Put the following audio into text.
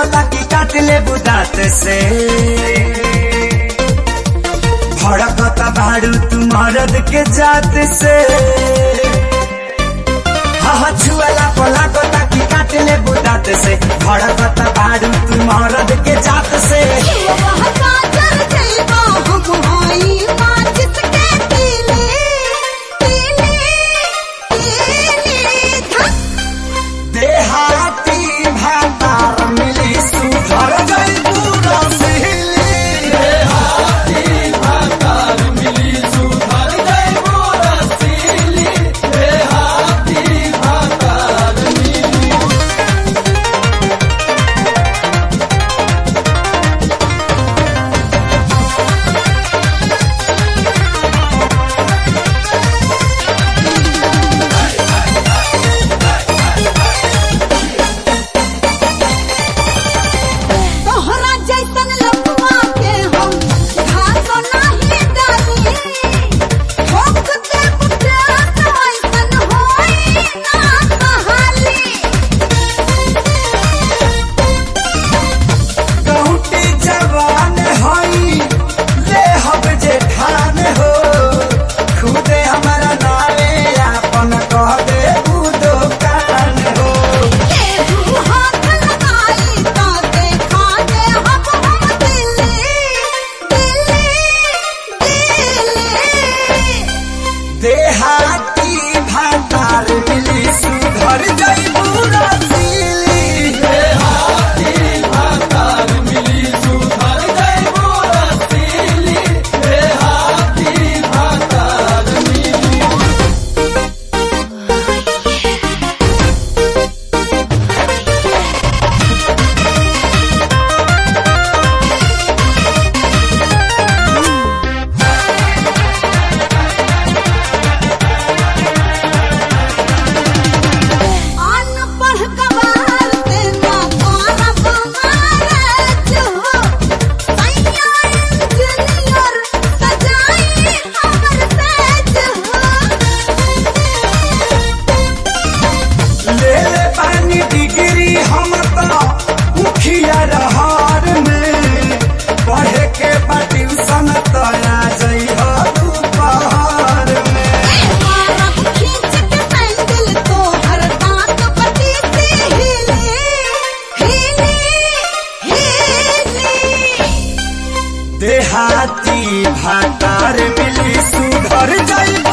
लागता कि काट ले बुदात से भड़कता भाड़ू तू मरद के जात से हाँ छुअला पला गोता की काट ले बुदात से भड़कता भाड़ू तू मरद के जात से देहाती भातार मिली सुधर गई पूरा सिहली देहाती भातार मिली सुधर गई पूरा सिहली देहाती भातार मिली तोहरा जैसन लपुआ के हम घास नाही डाली ठोक दे पुत्रा ऐसन होई ना कहाली कहूटी जवान हई ले हब जे ठान हो खुदे हमारा नारे आपन कह दे ऊ दुकान हो केहू हाथ लगाई तो देखा दे हम हम दिल्ली दिल्ली दिल्ली देहाती भातार मिली सुधर जई पूरा सिली देहाती भातार मिली सुधर जई पूरा सिली देहाती भातार मिली अनपढ़ गवार से ना करब मारज हो सैया इंजीनियर सजाई हमर सेज हो ले ले पानी डिग्री हम तो मुखिया रहर में पढ़े के बा ट्यूशन तो आ जई हो दोपहर में मारब खींच के सैंडल तोहर दांत पटी से हिले हिले हिले देहाती भातार मिली सुधर जई